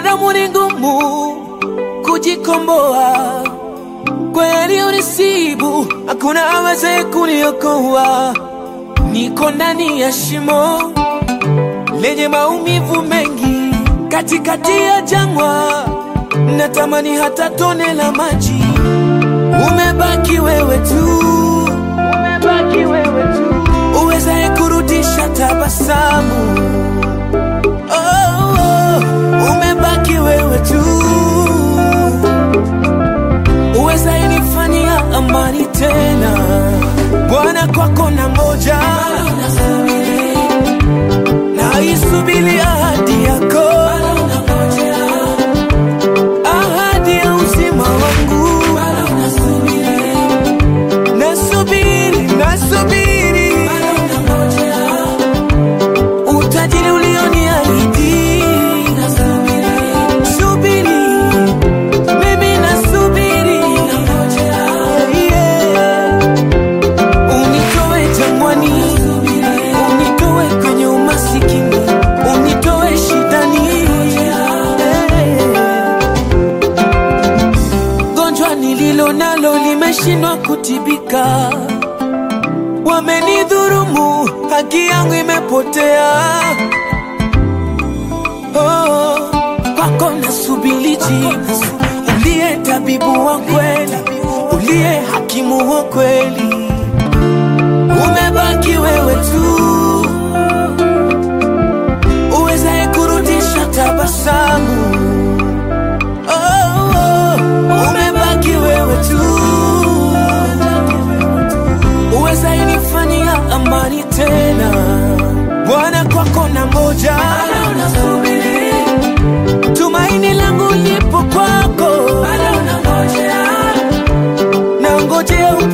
Mwanadamu ni ngumu kujikomboa, kweli unisibu, hakuna aweze kuniokoa. Niko ndani ya shimo lenye maumivu mengi, katikati ya jangwa, natamani hata tone la maji. Umebaki wewe tu, umebaki wewe tu, uwezaye kurudisha tabasamu. Oh, oh, umebaki wewe tu, uwezaye nifanyia amani tena. Bwana, kwako na ngoja, naisubiri ahadi yako, ahadi ya uzima wangu. Nasubiri, nasubiri utajiri ulioniahidi. Subiri, mimi nasubiri, yeah. Unitoe jangwani, unitoe kwenye umasikini, unitoe shidani, yeah. Gonjwa nililo nalo limeshindwa kutibika, wamenidhurumu, haki yangu imepotea. Oh, kwako nasubiri jibu, uliye tabibu wa kweli, uliye hakimu wa kweli, umebaki wewe tu, uwezaye kurudisha tabasamu. Oh, oh, umebaki wewe tu, uwezaye nifanyia amani tena. Bwana, kwako na ngoja, tumaini langu lipo kwako, na ngojea